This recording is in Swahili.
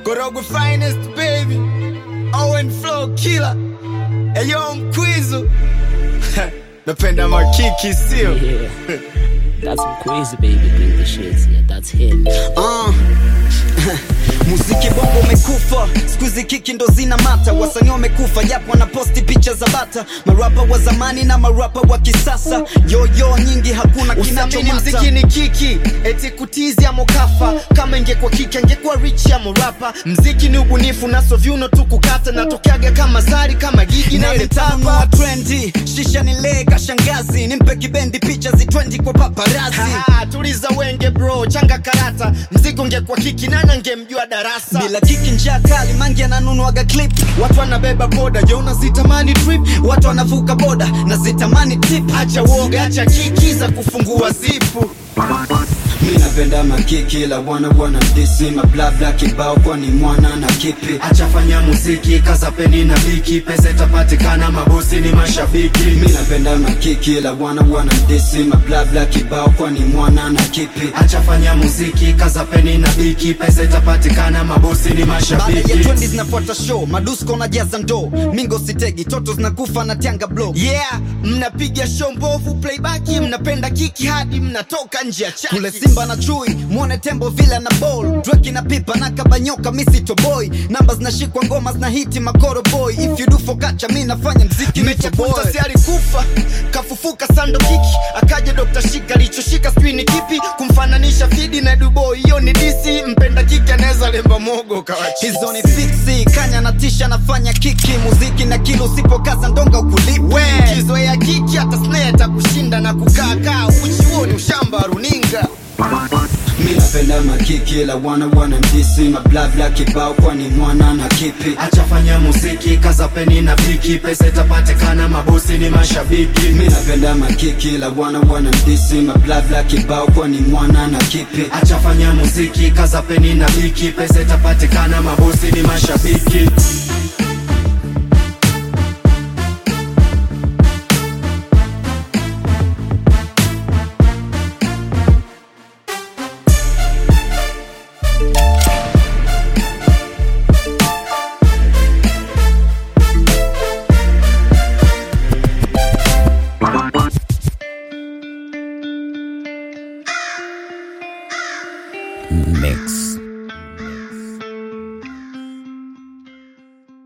Korogwe finest baby Owen flow killer Eyo mkwizu Napenda makiki sio Yeah. That's some crazy baby bring the shit. Yeah, that's him. Uh. muziki bongo umekufa skuizi kiki ndo zina mata wasanii wamekufa japo wanaposti picha za bata marapa wa zamani na marapa wa kisasa yoyo nyingi hakuna Usamini kinachomata mziki ni kiki eti kutizi ya mokafa kama ingekuwa kiki angekuwa rich ya morapa mziki ni ubunifu naso vyuno tu kukata natokeaga kama zari kama gigi na naletano wa trendi shisha ni lega shangazi nimpe kibendi picha zitwendi kwa paparazi Ah, tuliza wenge bro changa karata mziki ungekuwa kiki nana ngemjua darasa bila kiki njaa kali mangi ananunuaga clip watu wanabeba boda je unazitamani trip watu wanavuka boda na zitamani tip acha uoga acha kiki za kufungua zipu mi napenda makiki la wana wana disi mablabla kibao kwani mwana na kipi achafanya muziki kaza peni na biki pesa itapatikana mabosi ni mashabiki mi napenda makiki la wana wana disi mablabla kibao kwani mwana na kipi achafanya muziki kaza peni na biki pesa itapatikana mabosi ni baada ya mashabiki twendi zinafuata show madusko na jaza ndoo mingo sitegi toto zinakufa na tianga blow yeah mnapiga show mbovu playback mnapenda kiki hadi mnatoka nje ya chaki kule simba na chui mwone tembo vile na ball dreki na pipa na kabanyoka misito boy namba zinashikwa ngoma zina hiti makoro boy if you do for kacha mi nafanya mziki nicho boy mechakuta alikufa kafufuka sando kiki akaja dr shika alichoshika sijui ni kipi kumfananisha fidi na dubo hiyo ni disi mpenda kiki anaweza lemba mogo kawachi hizo ni fiksi kanya na tisha nafanya kiki muziki na kilo usipokaza ndonga ukulipi kizoea kiki hata snare takushinda na kukaa kaa uchi huo ni ushamba wa runinga mi napenda makiki la wana wana mdisi mablabla kibao kwani mwana na kipi achafanya muziki kaza peni na biki pesa itapatikana mabosi ni mashabiki mi napenda makiki la wana wana mdisi mablabla kibao kwani mwana na kipi achafanya muziki kaza peni na biki pesa itapatikana mabosi ni mashabiki